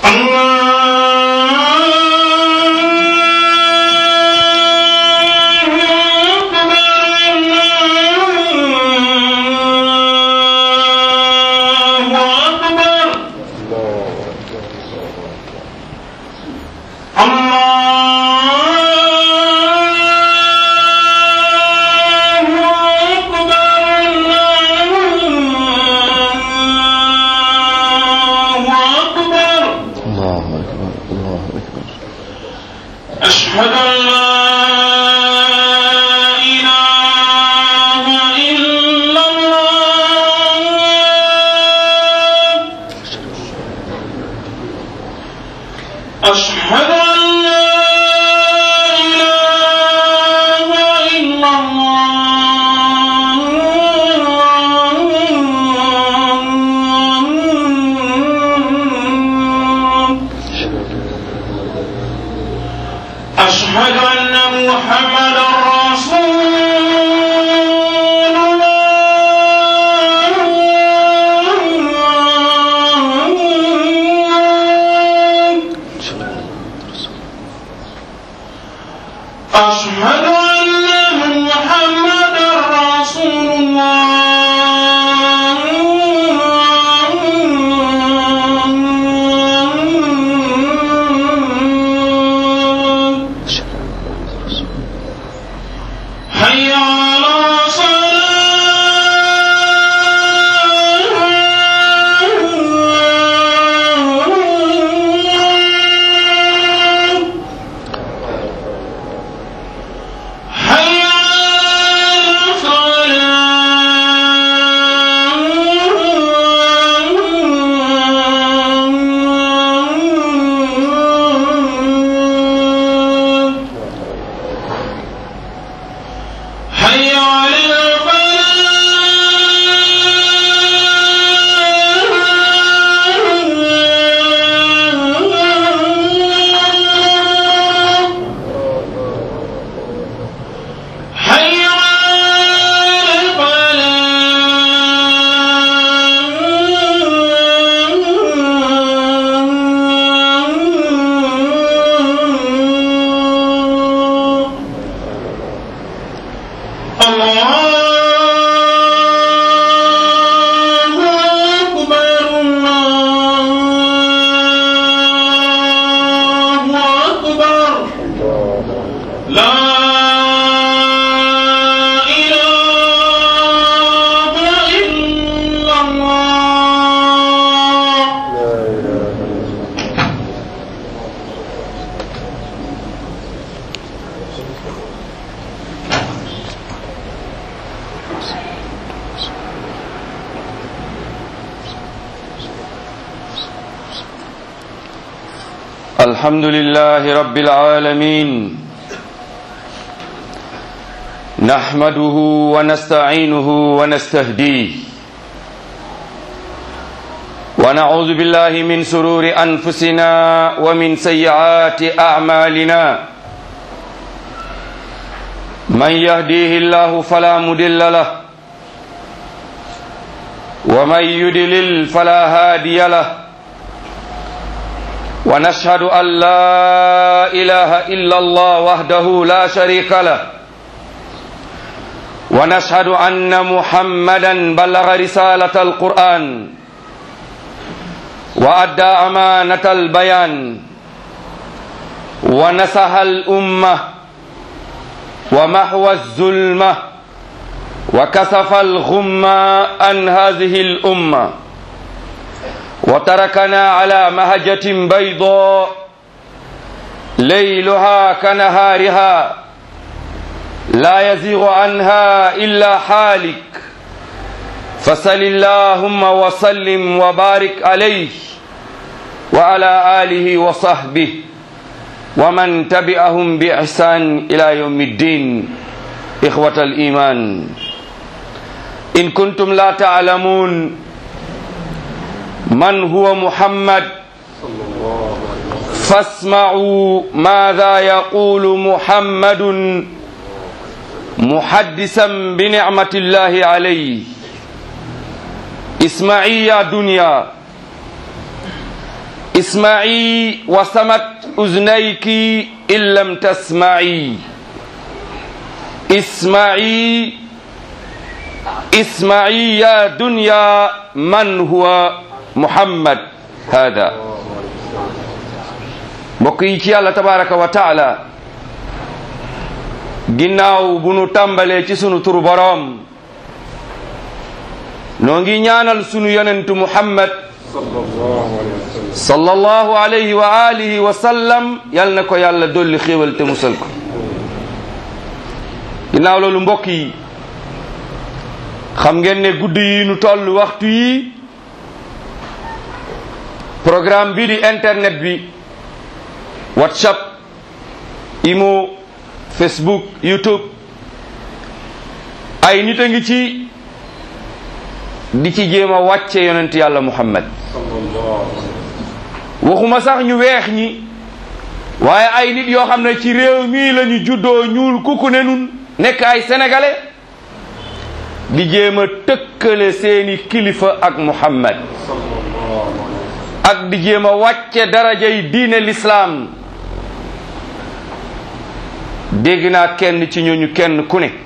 الله أكبر الله أكبر أشهد أن لا إله إلا الله أشهد أن لا إله إلا الله أشهد أن محمدا رسول الله أشهد أن محمدا رسول الله حي على صلاة حي على الفلاح حي على الفلاح حي على الفلاح الله أكبر الله أكبر لا إله إلا الله الحمد لله رب العالمين نحمده ونستعينه ونستهديه ونعوذ بالله من سرور أنفسنا ومن سيئات أعمالنا من يهديه الله فلا مضل له ومن يدلل فلا هادي له ونشهد أن لا إله إلا الله وحده لا شريك له ونشهد أن محمدا بلغ رسالة القرآن وأدى أمانة البيان ونسح الأمة ومحو الظلمة وكسف الغمة عن هذه الأمة وتركنا على مهجة بيضاء ليلها كنهارها لا يزيغ عنها إلا حالك فصل اللهم وسلم وبارك عليه وعلى آله وصحبه ومن تبعهم بإحسان إلى يوم الدين إخوة الإيمان إن كنتم لا تعلمون من هو محمد فاسمعوا ماذا يقول محمد محدثا بنعمة الله عليه اسمعي يا دنيا اسمعي وسمت أذنيك إن لم تسمعي اسمعي اسمعي يا دنيا من هو محمد هذا بقيتي الله تبارك وتعالى ginnaaw bu nu tàmbalee ci sunu turu boroom noo ngi ñaanal sunu yonentu muhammad sallallahu alayhi wa alihi wa sallam yal na ko yàlla dolli xéewal te musal ko ginnaaw loolu mbokk yi xam ngeen ne guddi yi nu toll waxtu yi programme bi di internet bi whatsapp imo facebook youtube ay nit a ngi ci di ci jéem a wàcce yonent yàlla muhammad waxuma sax ñu weex ñi waaye ay nit yoo xam ne ci réew mii la ñu juddoo ñuul kuku ne nun nekk ay sénégalais di jéem a tëkkale seeni kilifa ak muhammad ak di jéem a wàcce darajay diine lislaam dégg naa kenn ci ñooñu kenn ku ne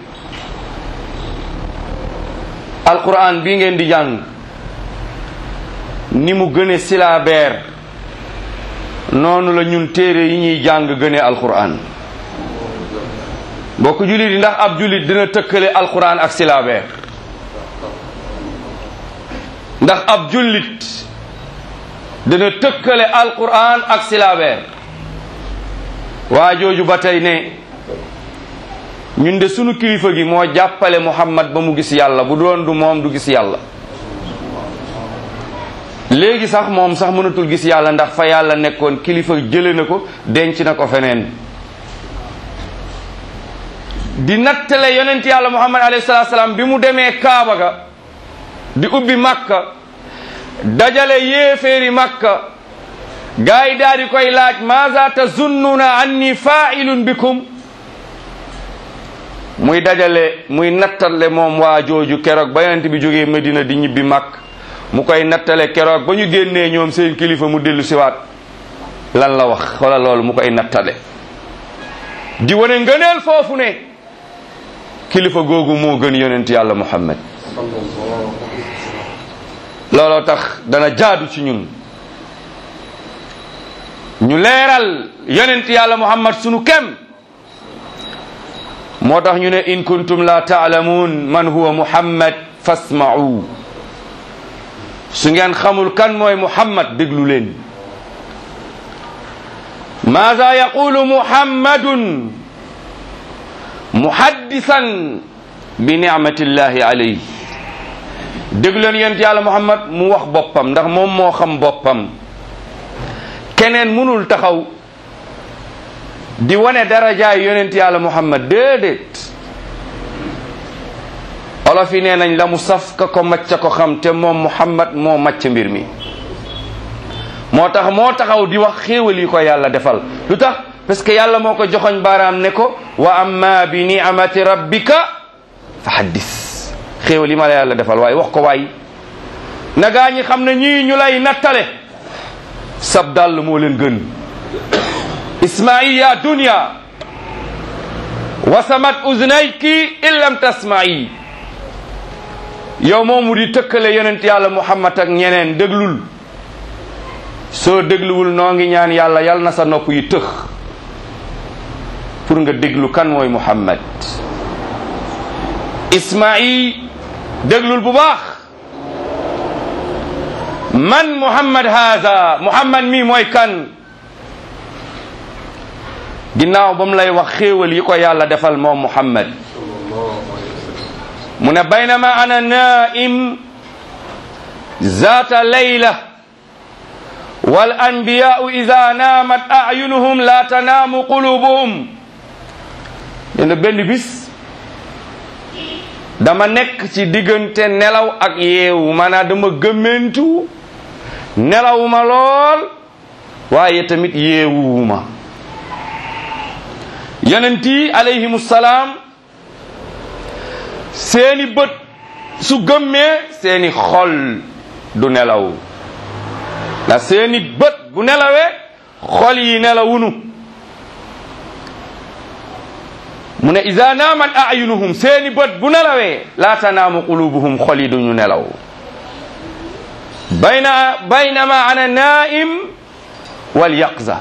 alquran bi ngeen di jàng ni mu gëne silabeer noonu la ñun téere yi ñuy jàng gëne alquran mbokk jullit yi ndax ab jullit dina tëkkale alquran ak silabeer ndax ab jullit dina tëkkale alquran ak silabeer waa jooju ba tey ne ñun de sunu kilifa gi moo jàppale muhammad ba mu gis yàlla bu doon du moom du gis yàlla léegi sax moom sax mënatul gis yàlla ndax fa yàlla nekkoon kilifa jële na ko denc na ko feneen di nattale yonent yàlla muhammad alayhi salaatu salaam bi mu demee kaaba ga di ubbi makka dajale yéeféeri makka gaa yi daal di koy laaj maza tazunnuna anni fa'ilun bikum muy dajale muy nattale moom waa jooju keroog ba yonent bi jógee Medina di ñibbi makk mu koy nattale keroog ba ñu génnee ñoom seen kilifa mu dellu siwaat lan la wax wala loolu mu koy nattale di wane ngëneel foofu ne kilifa googu moo gën yonent yàlla muhammad looloo tax dana jaadu ci ñun ñu leeral yonent yàlla muhammad sunu kem moo tax ñu ne in kuntum la taalamuun man huwa muhammad fasma'u su ngeen xamul kan mooy muhammad déglu leen maada yaqulu muhammadun muhaddisan bi nicmatillahi alayhi déglu leen yonent yàlla muhammad mu wax boppam ndax moom moo xam boppam keneen mënul taxaw di wane darajaay yonent yàlla muhammad déedéet olof yi nee nañ la mu saf ka ko macca ko xam te moom muhammad moo macc mbir mi moo tax moo taxaw di wax xéewal yi ko yàlla defal lu tax parce que yàlla moo ko joxoñ baaraam ne ko wa amma bi ni'mati rabbika fa haddis xéewal yi ma la yàlla defal waaye wax ko waay na gaa ñi xam ne ñii ñu lay nattale sab dàll moo leen gën isma'i ya dunya wasamat uznayki in lam tasma'i yow moomu di tëkkale yonent yàlla muhammad ak ñeneen déglul soo dégluwul noo ngi ñaan yàlla yal na sa nopp yi tëx pour nga déglu kan mooy muhammad isma'i déglul bu baax man muhammad haada muhammad mi mooy kan ginnaaw ba mu lay wax xéewal yi ko yàlla defal moom muhammad mu ne baynama ana naim zata layla wal anbiyau ida naamat ayunuhum la tanaamu qulubuhum nee na benn bis dama nekk ci diggante nelaw ak yeewu maanaam dama gëmmentu nelawuma lool waaye tamit yeewuwuma yonent yi alayhimu salaam seeni bët su gëmmee seeni xol du nelaw la seeni bët bu nelawee xol yi nelawunu mu ne ida naamat ayunuhum seeni bët bu nelawee laa tanaamu qulubuhum xol yi duñu nelaw bayna baynama ana naim wal yaqza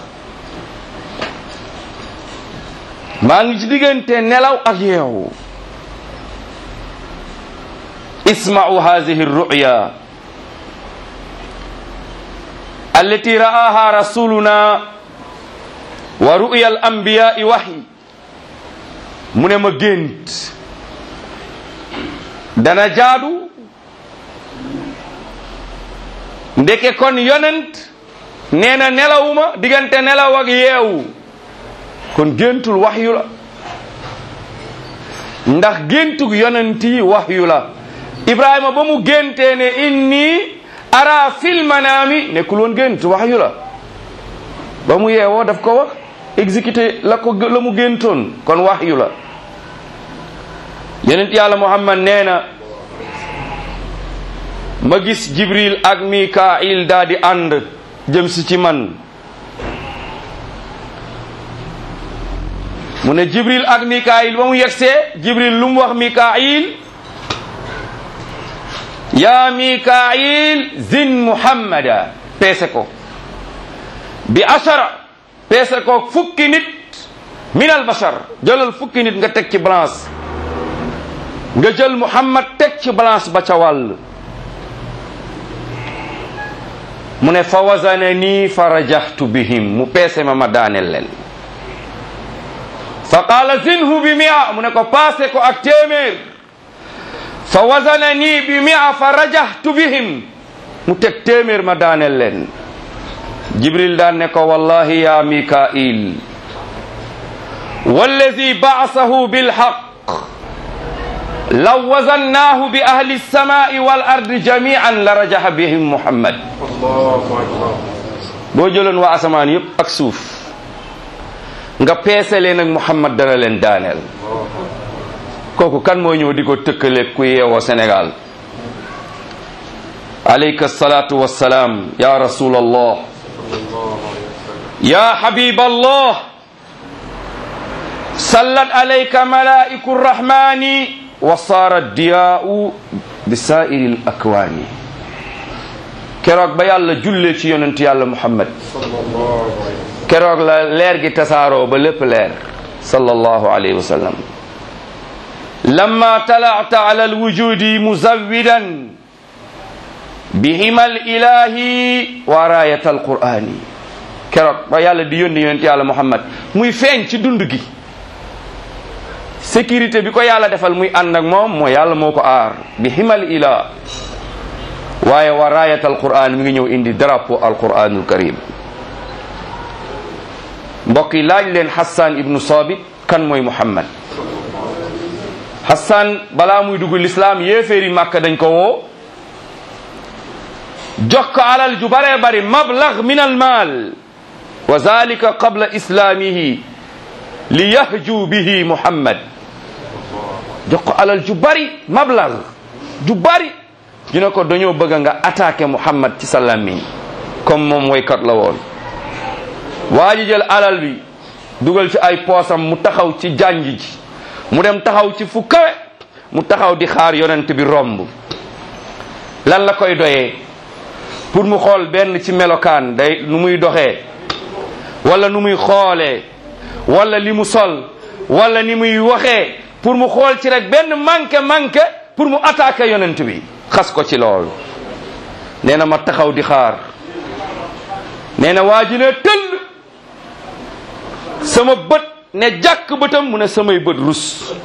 maa ngi ci diggante nelaw ak yeewu isma'u hadhihi ruya allati ra'aha rasuluna wa ru'ya al anbiya'i wahyi mu ne ma gént dana jaadu ndeke kon yonent nee na nelawuma diggante nelaw ak yeewu kon géntul waxyu la ndax géntug yonent yi waxyu la ibrahima ba mu géntee ne inni ara fil manaami nekkul woon gént waxyu la ba mu yeewoo daf ko wax exécuté la ko la mu géntoon kon waxyu la yonent yàlla muhammad nee na ma gis jibril ak mikail daa di ànd jëm si ci man mu ne jibril ak mikail ba mu yegsee jibril lu mu wax mikail ya mikail zin muhammada peese ko bi ashara peese ko fukki nit min al bashar jëlal fukki nit nga teg ci balance nga jël muhammad teg ci balance ba ca wàll mu ne fa wasana nii fa rajaxtu bihim mu peese ma ma daaneel leen fa qaala zinhu bi mia mu ne ko paase ko ak téeméer fa wasana nii bi mia fa rajaxtu bihim mu teg téeméer ma daaneel leen jibril daan ne ko wallahi ya mikail wallazi baasahu bilhaq law wazannaahu bi ahli lsamai wal ardi jamian la rajaxa bihim muhammad boo jëloon waa asamaan yépp ak suuf nga peese leen ak muhammad dana leen daaneel kooku kan moo ñëw di ko tëkkale ku yeewoo sénégal alayka salatu wassalaam ya rasul allah ya habib allah sallat alayka malaiku rrahmani wa saara diyaau bi saairi l akwaani keroog ba yàlla jullee ci yonent yàlla muhammad keroog la leer gi tasaaroo ba lépp leer sallallahu alayhi wa sallam lamma talacta ala alwujudi muzawidan bihima alilahi wa raayata alqur'ani keroog ba yàlla di yónni yonent yàlla muhammad muy feeñ ci dund gi sécurité bi ko yàlla defal muy ànd ak moom moo yàlla moo ko aar bi himal ila waaye wa raayat alquran mi ngi ñëw indi drapeau alquranul karim mbokk yi laaj leen Hassan ibnu Sabit kan mooy Muhammad Hassan balaa muy dugg lislaam yéeféeri Màkka dañ ko woo jox ko alal ju baree bari mablag min almaal wa zalika qabla islaamihi li yahju bihi Muhammad jox ko alal ju bari mablag ju bari ñu ne ko dañoo bëgg nga attaqué Muhammad ci sa làmmiñ comme moom woykat la woon waa ji jël alal bi dugal ci ay poosam mu taxaw ci jànj ji mu dem taxaw ci fu kawe mu taxaw di xaar yonent bi romb lan la koy doyee pour mu xool benn ci melokaan day nu muy doxee wala nu muy xoolee wala li mu sol wala ni muy waxee pour mu xool ci rek benn manqué manqué pour mu attaqué yonent bi xas ko ci loolu nee na ma taxaw di xaar nee na waa ji ne tëll sama bët ne jàkk bëtam mu ne samay bët rus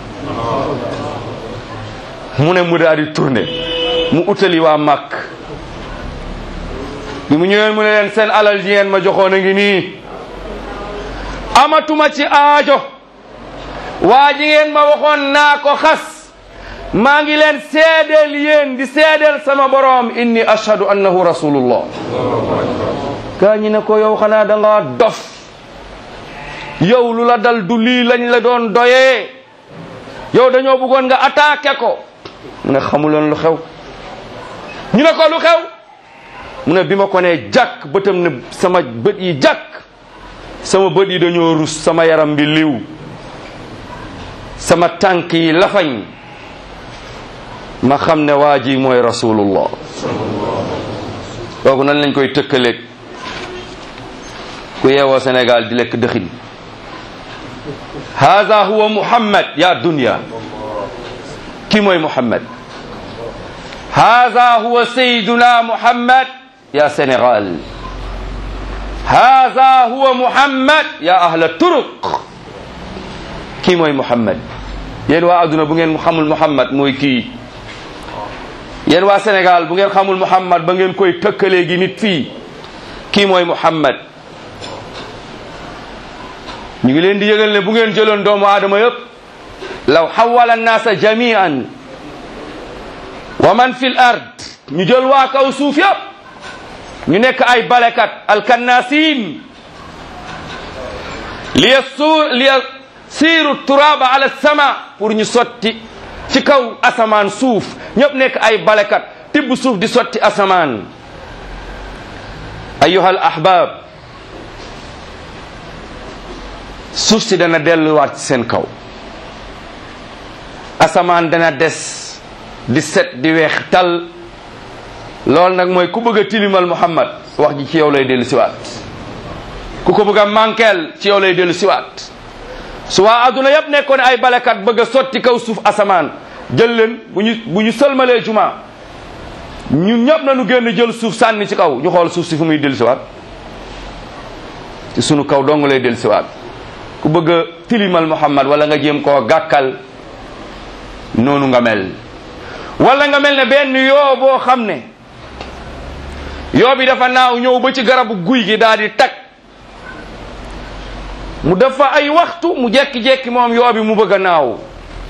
mu ne mu daal di tourné mu utali waa màkk bi mu ñëween mu ne leen seen alal ji ngeen ma joxoon a ngi nii amatuma ci aajo waa ji ngeen ma waxoon naa ko xas maa ngi leen seedeel yéen di seedeel sama boroom inni ashhadu annahu rasulullah gaa ñi ne ko yow xanaa da nga dof yow lu la dal du lii lañ la doon doyee yow dañoo bëggoon nga attaqué ko mu ne xamuloon lu xew ñu ne ko lu xew mu ne bi ma ko nee jàkk bëtam ne sama bët yi jàkk sama bët yi dañoo rus sama yaram bi liw sama tànk yi lafañ ma xam ne waa ji mooy rasulullah kooku nan lañ koy tëkkaleeg ku yeewoo Sénégal di lekk dëxin haza huwa muhammad ya dunya ki mooy muhammad haza huwa sayyiduna muhammad ya Sénégal haza huwa muhammad ya ahla turuq kii mooy muhammad yéen waa adduna bu ngeen xamul muhammad mooy kii yéen waa Sénégal bu ngeen xamul muhammad ba ngeen koy tëkkalee gi nit fii kii mooy muhammad ñu ngi leen di yëgal ne bu ngeen jëloon doomu aadama yëpp law xawala annaasa jamian wa man fi l ard ñu jël waa kaw suuf yëpp ñu nekk ay balekat alkannasin li yasur li yasiru turaba ala sama pour ñu sotti ci kaw asamaan suuf ñëpp nekk ay balekat tibb suuf di sotti asamaan ayuha al ahbab suuf si dana delluwaat ci seen kaw asamaan dana des di set di weex tal loolu nag mooy ku bëgg a tilimal Muhammad wax ji ci yow lay dellu siwaat ku ko bëgg a manqueel ci yow lay dellu siwaat su waa adduna yëpp nekkoon ay balekat bëgg a sotti kaw suuf asamaan jël leen bu ñu bu ñu sëlmalee juma ñun ñëpp nañu génn jël suuf sànni ci kaw ñu xool suuf si fu muy dellu siwaat ci sunu kaw dong lay dellu siwaat ku bëgg a tilimal Muhammad wala nga jéem koo gàkkal noonu nga mel wala nga mel ne benn yoo boo xam ne yoo bi dafa naaw ñëw ba ci garabu guy gi daal di tag mu dafa ay waxtu mu jekki-jekki moom yoo bi mu bëgg a naaw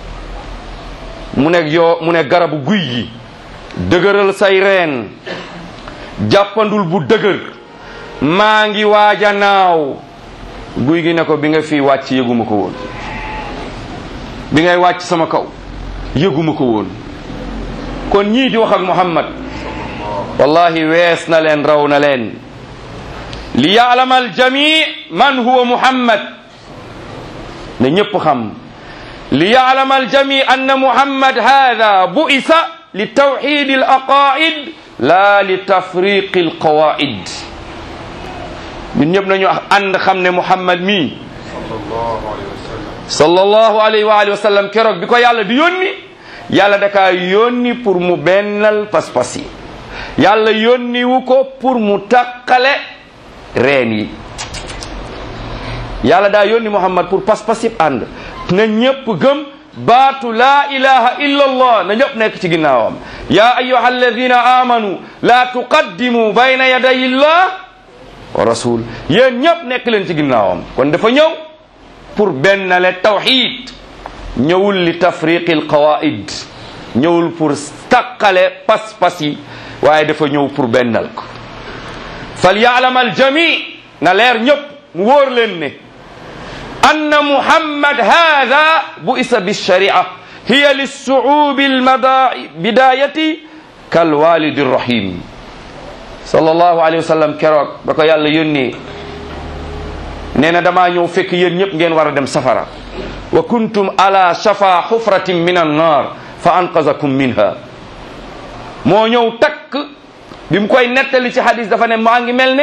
mu ne yoo mu ne garabu guy gi dëgëral say reen jàppandul bu dëgër maa ngi waaj a naaw guy gi ne ko bi nga fii wàcc yëguma ko woon bi ngay wàcc sama kaw yëguma ko woon kon ñii di wax ak Muhammad wallahi wees na leen raw na leen li yaalama aljami man huwa Muhammad ne ñëpp xam li yaalama aljami anna Muhammad hada bu'isa li tawxid al aqaid la li tafriq al qawaid ñun ñëpp nañu ànd xam ne Muhammad mii sallallahu alayhi wa alihi wa sallam keroog bi ko yàlla di yónni yàlla da kaa yónni pour mu bennal pas-pas yi yàlla yónni wu ko pour mu taqale reen yi yàlla daa yónni Muhammad pour pas-pas yëpp ànd na ñëpp gëm baatu laa ilaha illa allah na ñëpp nekk ci ginnaawam ya ayuha alladina amanu la tuqaddimu bayna yaday illah wa rasul yéen ñëpp nekk leen ci ginnaawam kon dafa ñëw pour bennale tawxid ñëwul li tafriqi alqawaid ñëwul pour taqale pas-pas yi waaye dafa ñëw pour bennal ko fal yaalam aljami na leer ñëpp mu wóor leen ne anna muhammad hada bu'isa bisharia hiya lissuubi albidayati kalwalidi rahim sallallahu alayhi wa sallam keroog ba ko yàlla yónnee nee na damaa ñëw fekk yéen ñëpp ngeen war a dem safara wa kuntum ala shafa xufratin min annar fa anqazakum minha moo ñëw takk bi mu koy nettali ci hadis dafa ne maa ngi mel ne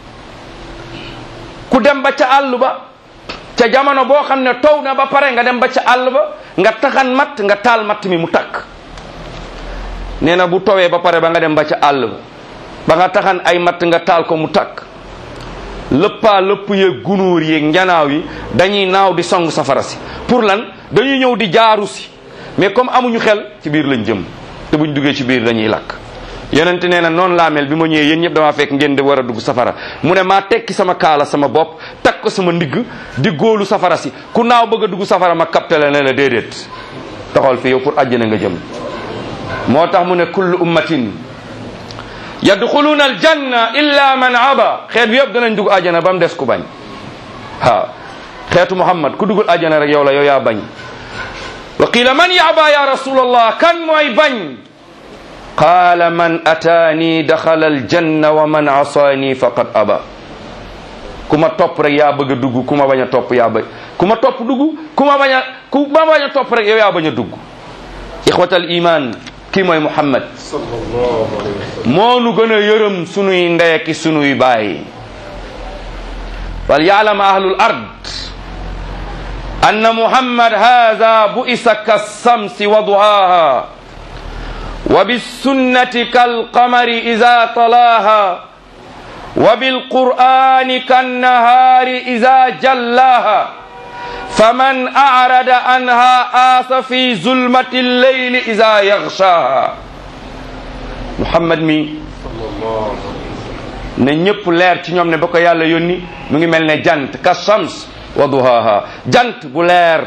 ku dem ba ca àll ba ca jamono boo xam ne taw na ba pare nga dem ba ca àll ba nga taxan matt nga taal matt mi mu takk nee na bu towee ba pare ba nga dem ba ca àll ba ba nga taxan ay matt nga taal ko mu takk lëppaa lëpp yeeg gunóor yeeg njanaaw yi dañuy naaw di song safara si pour lan dañuy ñëw di jaaru si mais comme amuñu xel ci biir lañ jëm te buñ duggee ci biir dañuy lakk yonente nee na noonu laa mel bi ma ñëwee yéen ñëpp damaa fekk ngeen di war a dugg safara mu ne maa tekki sama kaala sama bopp takk ko sama ndigg di góolu safara si ku naaw bëgg a dugg safara ma kapte la ne la déedéet taxawal fi yow pour àjjana nga jëm moo tax mu ne kullu ummatin yadxuluuna aljanna illa man aba xeet bi yëpp danañ dugg àjjana ba mu des ku bañ waaw xeetu muhammad ku duggul àjjana rek yow la yow yaa bañ wa qila man yaba ya rasulallah kan mooy bañ qaala man ataani daxala aljanna wa man asaani faqad aba ku ma topp rek yaa bëgg a dugg ku ma bañ a topp yaa bañ ku ma topp dugg ku ma bañ a ku ma bañ a topp rek yow yaa bañ a dugg ixwatal iman kii mooy muhammad sallallahu alayhi wa sallam moo nu gën a yërëm sunuy ndey ki sunuy baay wal yaalam ahlul ard anna muhammad hada bu'isa kassamsi wa duhaha wa bisunnati kalqamari ida talaha wa bilqur'ani kannahari ida jallaha faman arada anha asa fi zulmati lleyli ida yaghshaha muhammad mi sallallahu alayhi ne ñëpp leer ci ñoom ne ba ko yàlla yónni mu ngi mel ne jant ka shams wa duhaha jant bu leer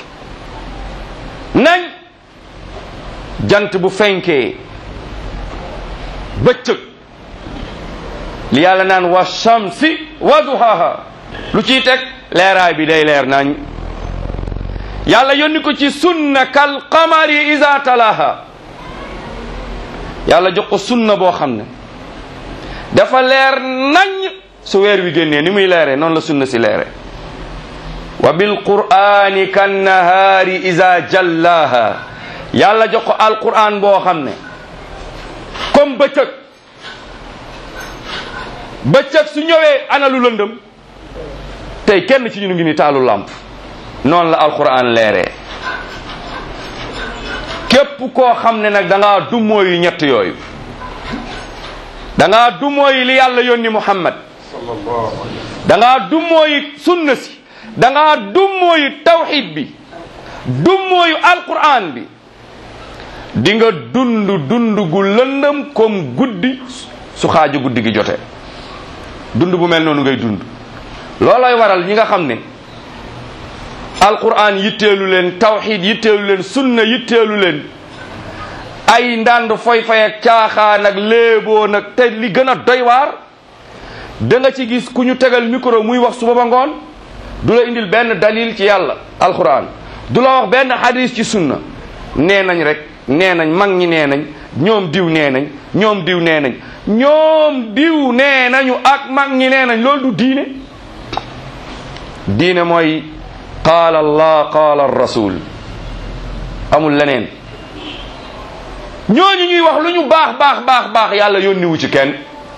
nañ jant bu fenkee bëccëg li yàlla naan wa shamsi wa duhaha lu ciy teg leeraay bi day leer nañ yàlla yónni ko ci sunna kal qamari iza talaha yàlla jox ko sunna boo xam ne dafa leer nañ su weer wi génnee ni muy leere noonu la sunna si leere wa bil qur'ani kan nahaari iza jallaha yàlla jox ko alquran boo xam ne comme bëccëg bëccëg su ñëwee ana lu lëndëm tey kenn ci ñu ngi ni taalu làmp noonu la alquran leeree képp koo xam ne nag da ngaa dummóoyu ñett yooyu da ngaa dummóoyu li yàlla yónni muhammad sallallahu alayhi wa da ngaa dummóoyu sunna si da ngaa dummóoyu tawxid bi dummóoyu alquran bi di nga dund dund gu lëndëm comme guddi su xaaju guddi gi jotee dund bu mel noonu ngay dund loolooy waral ñi nga xam ne alquran yitteelu leen tawxid yitteelu leen sunna yitteelu leen ay ndànd foy fay ak caaxaan ak léeboo nag te li gën a doy waar da nga ci gis ku ñu tegal micro muy wax suba ba ngoon du la indil benn dalil ci yàlla alquran du la wax benn hadis ci sunna nee nañ rek nee nañ mag ñi nee nañ ñoom diw nee nañ ñoom diw nee nañ ñoom diw nee nañu ak mag ñi nee nañ loolu du diine diine mooy qaala allah qaala rasul amul leneen ñooñu ñuy wax lu ñu baax baax baax baax yàlla yónniwu ci kenn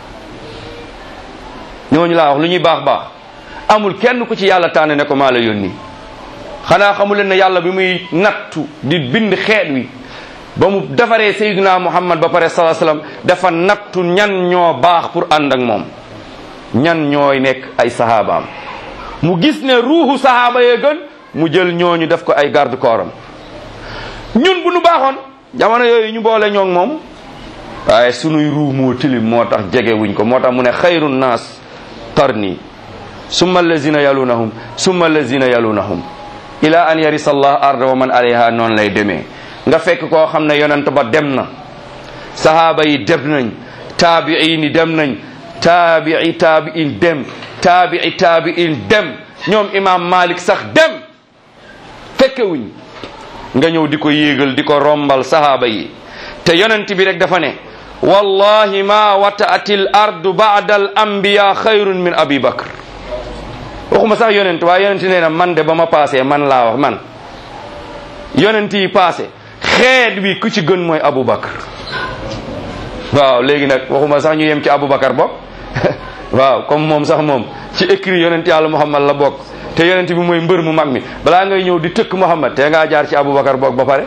ñooñu laa wax lu ñuy baax baax amul kenn ku ci yàlla tànn ne ko maa la yónni xanaa xamu leen ne yàlla bi muy nattu di bind xeet wi ba mu defaree sayyidina muhammad ba pare salaa salaam dafa nattu ñan ñoo baax pour ànd ak moom ñan ñooy nekk ay sahabaam mu gis ne ruuxu sahaaba yee gën mu jël ñooñu def ko ay garde corps am ñun bu nu baaxoon jamono yooyu ñu boole ñoog moom waaye sunuy ruux moo tilim moo tax jege wuñ ko moo tax mu ne xayru naas qarni summa allazina yalunahum summa allazina yalunahum ila an yarisa allah arda wa man alayha noonu lay demee nga fekk koo xam ne yonent ba dem na sahaaba yi dem nañ taabiin yi dem nañ taabii taabiin dem taabii taabiin dem ñoom imam malik sax dem fekkewuñ nga ñëw di ko yéegal di ko rombal sahaaba yi te yonent bi rek dafa ne wallahi ma wataati l ardu bada al anbiya xayrun min abi bakr waxuma sax yonent waaye yonent nee na man de ba ma paasee man laa wax man yonent yi paase xeet wi ku ci gën mooy abou bakr waaw léegi nag waxuma sax ñu yem ci abou bakar bokk waaw comme moom sax moom ci écrit yonent yàlla muhammad la bokk te yonent bi mooy mbër mu mag mi balaa ngay ñëw di tëkk muhammad te ngaa jaar ci abou bakar bokk ba pare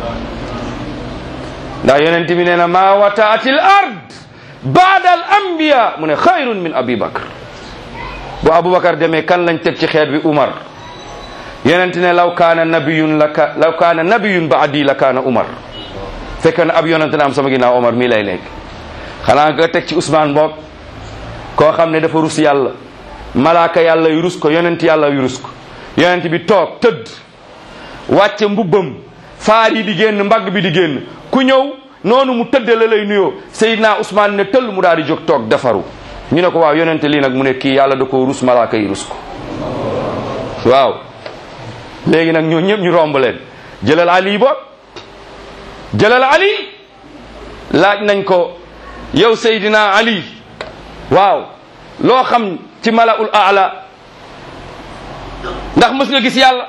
ndax yonent bi nee na ma wataati l ard baada al anbiya mu ne xayrun min abi bakr bu aboubacar demee kan lañ teg ci xeet bi umar yonent ne law kaana nabiyun la ka law kaana nabiyun baadi la kaana umar fekk na ab yonent na am sama ginnaaw omar mii lay nekk xanaa nga teg ci Ousmane boog koo xam ne dafa rus yàlla malaaka yàlla yu rus ko yonent yàlla yu rus ko yonent bi toog tëdd wàcce mbubbam faar yi di génn mbagg bi di génn ku ñëw noonu mu tëdde la lay nuyoo Seydina Ousmane ne tëll mu daal di jóg toog defaru ñu ne ko waaw yonente lii nag mu ne kii yàlla da ko rus malaaka yi rus ko waaw léegi nag ñoo ñëpp ñu romb leen jëlal ali boog jëlal ali laaj nañ ko yow Seydina Ali waaw loo xam ci malaul aala ndax mës nga gis yàlla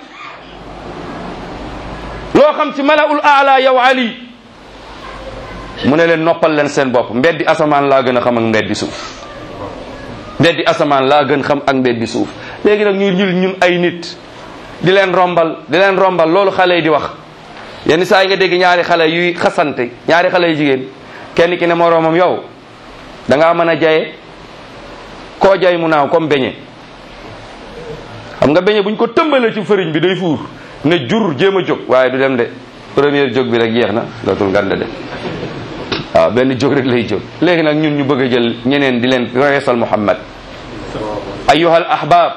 loo xam ci malaul aala yow Ali mu ne leen noppal leen seen bopp mbeddi asamaan laa gën a xam ak mbeddi suuf mbeddi asamaan laa gën xam ak mbeddi suuf léegi nag ñu ñul ñun ay nit di leen rombal di leen rombal loolu xale yi di wax yenn saa yi nga dégg ñaari xale yuy xasante ñaari xale yu jigéen kenn ki ne moroomam yow da ngaa mën a jaye koo jay mu naaw comme beñe xam nga beñe buñ ko tëmbalee ci fëriñ bi day fuur ne jur jéem a jóg waaye du dem de première jóg bi rek jeex na dootul ngande de waaw benn jóg rek lay jóg léegi nag ñun ñu bëgg a jël ñeneen di leen reesal Muhammad ayuha al ahbab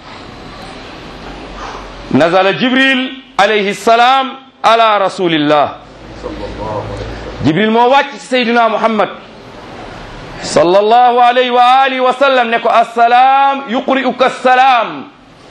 nazala jibril alayhi salaam ala rasulillah jibril moo wàcc ci sayduna muhammad sallallahu alayhi wa alihi wa sallam ne ko assalaam yuqri'uka assalaam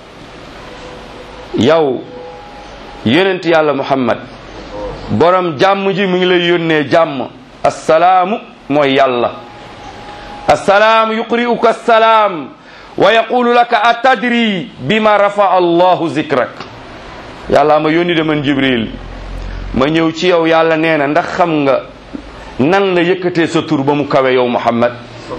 yow yonent yàlla muhammad borom jàmm ji mu ngi lay yónnee jàmm assalaamu mooy yàlla assalaamu yuqri'uka assalaam wa yaqulu laka atadri bima rafa allahu zikrak yàlla ma yónni de man jibril ma ñëw ci yow yàlla nee na ndax xam nga nan la yëkkatee sa tur ba mu kawe yow muhammad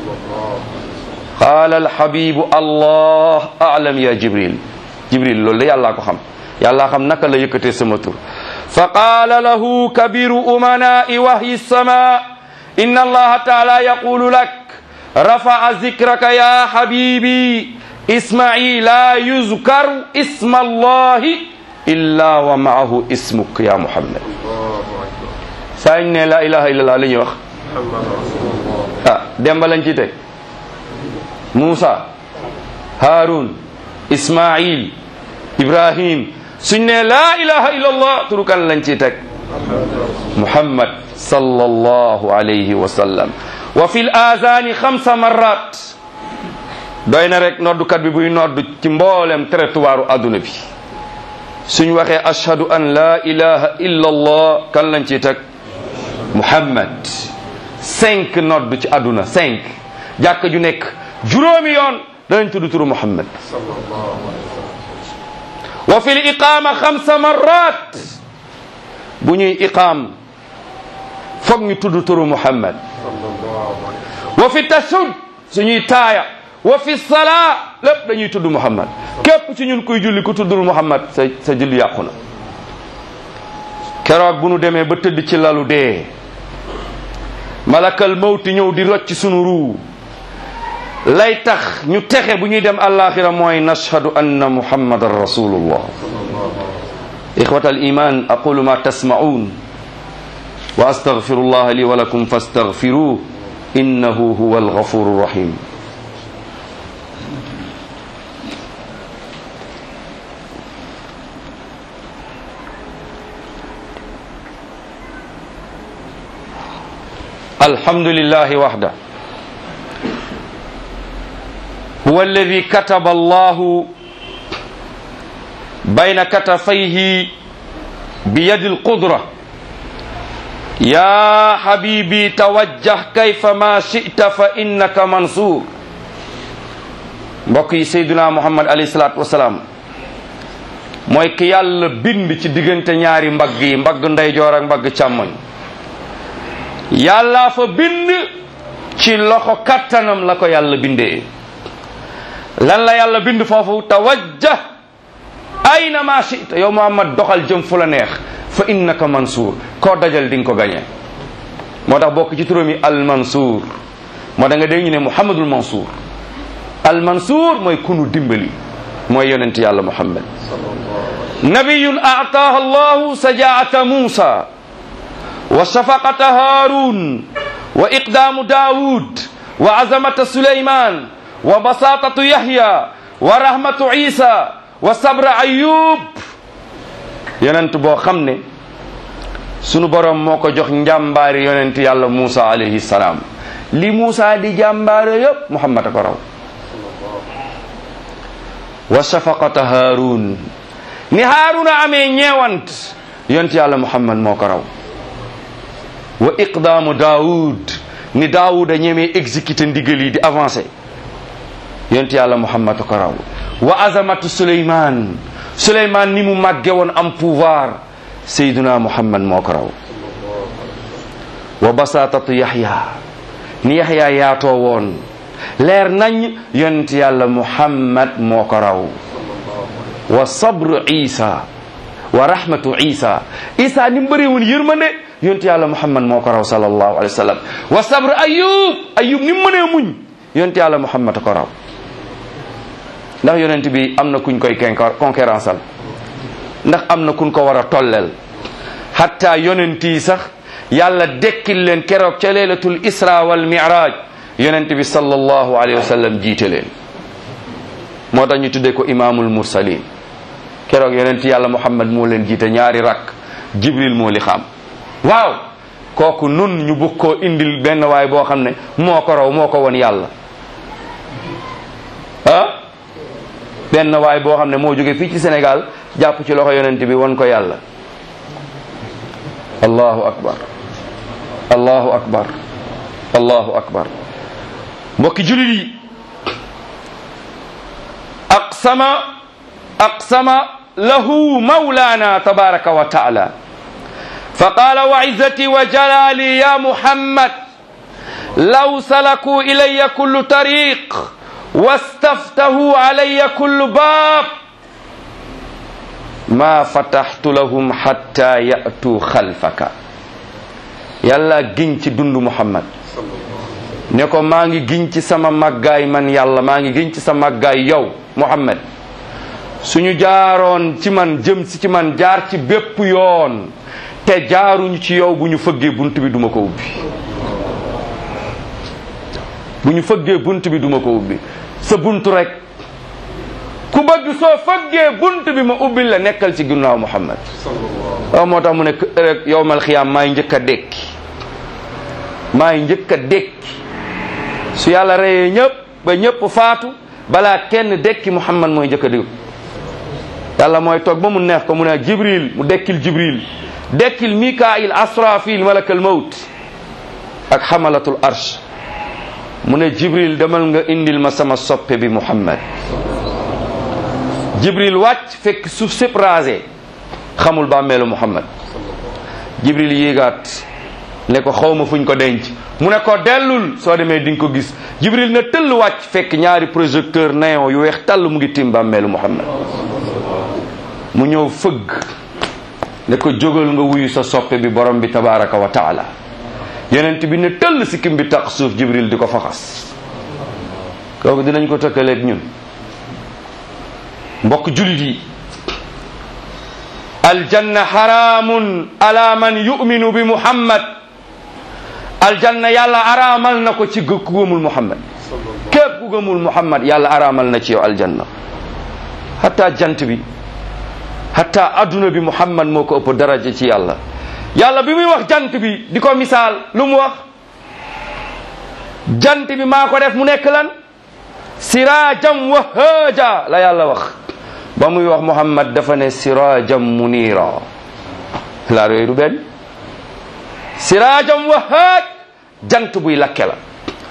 qaala alhabibu allah aalam ya jibril jibril loolu de yàllaa ko xam yàllaa xam naka la yëkkatee sama tur fa qaala lahu kabiru umanai wahyi sama inna allaha taala yaqulu lak rafa'a zikraka ya habibi isma'i la yuzkaru isma allahi illa wa ma'ahu ismuk ya muhammad saa ñu ne la ilaha illallah li ñuy wax ah demba lañ ci teg Muusa Haarun Ismail Ibrahim suñ ne la ilaha illallah turu kan lañ ci teg Muhammad sallallahu alayhi wa sallam wa fil azani xamsa marrat doy na rek noddukat bi buy nodd ci mboolem territoire adduna bi suñ waxee ashhadu an la ilaha illa allah kan lañ ci teg muhammad cinq nodd ci adduna cinq jàkk ju nekk juróomi yoon danañ tudd turu muhammad wa fi l iqama xamsa marrat bu ñuy iqaam foog ñu tudd turu muhammad wa fi tashud suñuy taaya wa fi salaa lépp dañuy tudd muhammad képp ci ñun kuy julli ku tuddul muhammad sa sa julli yàqu na keroog bu nu demee ba tëdd ci lalu dee malakal mawti ñëw di rocc sunu ruu lay tax ñu texe bu ñuy dem alaxira mooy nashhadu anna muhammadan rasulullah ixwat al iman aqulu ma tasma'un wa astaghfirullah li wa lakum fastaghfiruh innahu huwa alghafuru rahim الحمد لله وحده هو الذي كتب الله بين كتفيه بيد القدرة يا حبيبي توجه كيفما شئت فإنك منصور mbokk yi Seydina Muhammad alayhi salaatu wasalaam mooy ki yàlla bind ci diggante ñaari mbagg yi mbagg ndeyjoor ak mbagg càmmoñ yàlla fa bind ci loxo kattanam la ko yàlla bindee lan la yàlla bind foofu tawajjah ayna ma shita yow Muhammad doxal jëm fu la neex fa innaka mansuur koo dajal di nga ko gañe moo tax bokk ci turam yi al mansuur moo da nga dégg ñu ne Muhammadul Mansuur al mansuur mooy kunu dimbali mooy yonent yàlla Muhammad nabiyun aataaha allahu sajaata Muusa wa shafaqata Haarun wa iqdaamu Daawud wa azamata Suleymaan wa basaatatu Yahya wa rahmatu Isa wa sabra Ayub yonent boo xam ne sunu borom moo ko jox njàmbaari yonent yàlla Muusa alayhi salaam li Muusa di jàmbaare yépp Muhammad a ko raw wa shafaqata Haarun ni Haaruna amee ñeewant yonent yàlla Muhammad moo ko raw wa iqdaamu daawud ni daawuda ñemee exécuté ndigal yi di avancé yonent yàlla muhammad ko raw wa azamatu suleyman suleyman ni mu màgge woon am pouvoir sayduna muhammad moo ko raw wa basatatu yaxya ni yaxya yaatoo woon leer nañ yonent yàlla muhammad moo ko raw wa sabru isa wa rahmatu isa isa ni mu bëree woon yërmande yonent yàlla muhammad moo ko raw sallallahu alayhi wa sallam wa sabru ayub ayub ni mu mënee muñ yonent yàlla muhammad ko raw ndax yonent bi am na kuñ koy concurrence al ndax am na kuñ ko war a tolleel hatta yonent yi sax yàlla dekkil leen keroog ca leelatul isra wal mi'raj yonent bi sallallahu alayhi wa sallam jiite leen moo tax ñu tuddee ko imaamul mursalin keroog yonent yàlla muhammad moo leen jiite ñaari rakk jibril moo li xam waaw kooku nun ñu bëgg koo indil benn waay boo xam ne moo ko raw moo ko won yàlla ah benn waay boo xam ne moo jóge fii ci Sénégal jàpp ci loxo yonent bi won ko yàlla allahu akbar allahu akbar allahu akbar mbokki julit yi aqsama aqsama lahu mawlana tabaraka wa taala فقال وعزتي وجلالي يا محمد لو سلكوا إلي كل طريق واستفتحوا علي كل باب ما فتحت لهم حتى يأتوا خلفك yàlla giñ ci dund Muhammad ne ko maa ngi giñ ci sama màggaay man yàlla maa ngi giñ ci sa màggaay yow Muhammad suñu jaaroon ci man jëm si ci man jaar ci bépp yoon te jaaruñu ci yow bu ñu fëggee bunt bi duma ko ubbi bu ñu fëggee bunt bi duma ko ubbi sa bunt rek ku bëgg soo fëggee bunt bi ma ubbil la nekkal ci ginnaaw Muhammad waaw moo tax mu ne rek yowmal xiyaam maay njëkk a dékki maay njëkk a dékki su yàlla reyee ñëpp ba ñëpp faatu balaa kenn dékki Muhammad mooy njëkk a dékki yàlla mooy toog ba mu neex ko mu ne Jibril mu dekkil Jibril dekkil Mikail Asrafil malakal mawt ak xamalatul arsh mu ne Jibril demal nga indil ma sama soppe bi Muhammad Jibril wàcc fekk suuf sépp rasé xamul bàmmeelu Muhammad Jibril yéegaat ne ko xawma fuñ ko denc mu ne ko dellul soo demee di nga ko gis Jibril ne tëll wàcc fekk ñaari projecteur néon yu weex tàll mu ngi tim bàmmeelu Muhammad mu ñëw fëgg ne ko jógal nga wuyu sa soppe bi borom bi tabaraka wa taala yonent bi ne tëll sikkim bi tax suuf Jibril di ko faxas kooku dinañ ko tëkkaleeg ñun mbokk julit yi aljanna haramun ala man yuminu bi muhammad aljanna yàlla araamal na ko ci ku gëmul muhammad képp ku gëmul muhammad yàlla araamal na ci yow aljanna hatta jant bi hatta adduna bi muhammad moo ko ëpp daraja ci yàlla yàlla bi muy wax jant bi di ko misaal lu mu wax jant bi maa ko def mu nekk lan siraajam wahaaja la yàlla wax ba muy wax muhammad dafa ne siraajam munira laa yooyu du benn siraajam wahaaj jant buy lakke la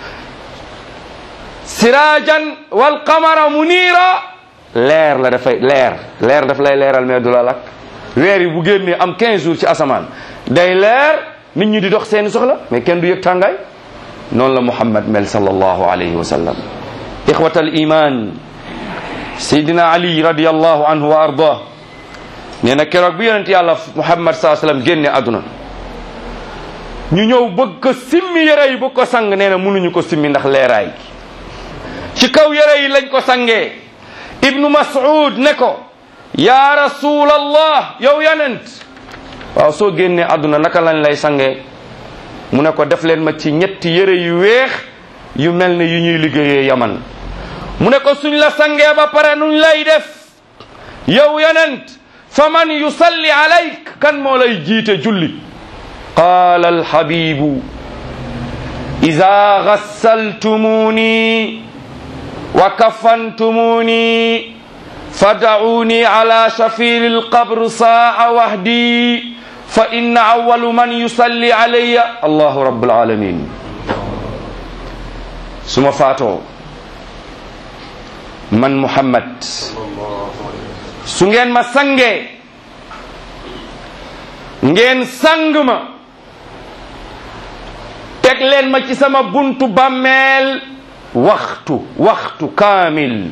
siraajan wal qamara munira leer la dafay leer leer daf lay leeral mais du la lakk weer yi bu génnee am 15 jours ci asamaan day leer nit ñi di dox seeni soxla mais kenn du yëg tàngaay noonu la muhammad mel sallallahu alayhi wa sallam ixwata al iman sayidina ali radiallahu anhu wa ardah nee na keroog bi yonent yàlla muhammad saa sallam génne àdduna ñu ñëw bëgg ko simmi yére yi bëgg ko sang nee na mënuñu ko simmi ndax leeraay gi ci kaw yére yi lañ ko sangee ibnu mas'ud ne ko ya rasulallah yow yonent waaw soo génnee àdduna naka lañ lay sangee mu ne ko def leen ma ci ñetti yére yu weex yu mel ne yu ñuy liggéeyee yaman mu ne ko suñ la sangee ba pare nuñ lay def yow yonent fa man yusalli alayk kan moo lay jiite julli qaala alhabibu ida gassaltumuni wa kafantumuni fada'uni ala shafiri alqabr saa wahdi fa inna awalu man yusalli alayya allahu rabbul alamin su ma faatoo man muhammad su ngeen ma sangee ngeen sang ma teg leen ma ci sama buntu bàmmeel waxtu waxtu kaamil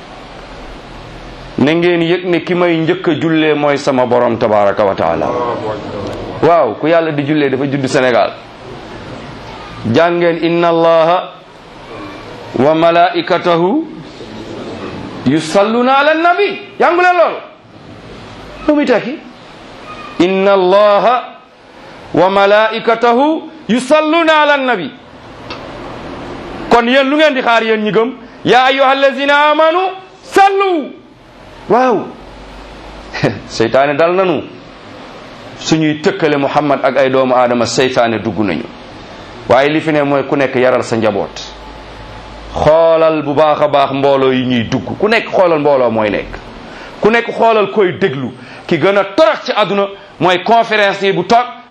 na ngeen yëg ne ki may njëkk a jullee mooy sama borom tabaraka wa taala waaw ku yàlla di jullee dafa judd Sénégal jàngeen inna allaha wa malaikatahu yusalluna ala nabi jàngu leen loolu lu muy tekki inna allaha wa malaikatahu yusalluna ala nabi kon yéen lu ngeen di xaar yéen ñi gëm ya ayyuha allazina amanu sallu waaw seytaane dal nanu suñuy tëkkale muhammad ak ay doomu aadama seytaane dugg nañu waaye li fi ne mooy ku nekk yaral sa njaboot xoolal bu baax a baax mbooloo yi ñuy dugg ku nekk xoolal mbooloo mooy nekk ku nekk xoolal koy déglu ki gën a torox ci àdduna mooy conférence yi bu toog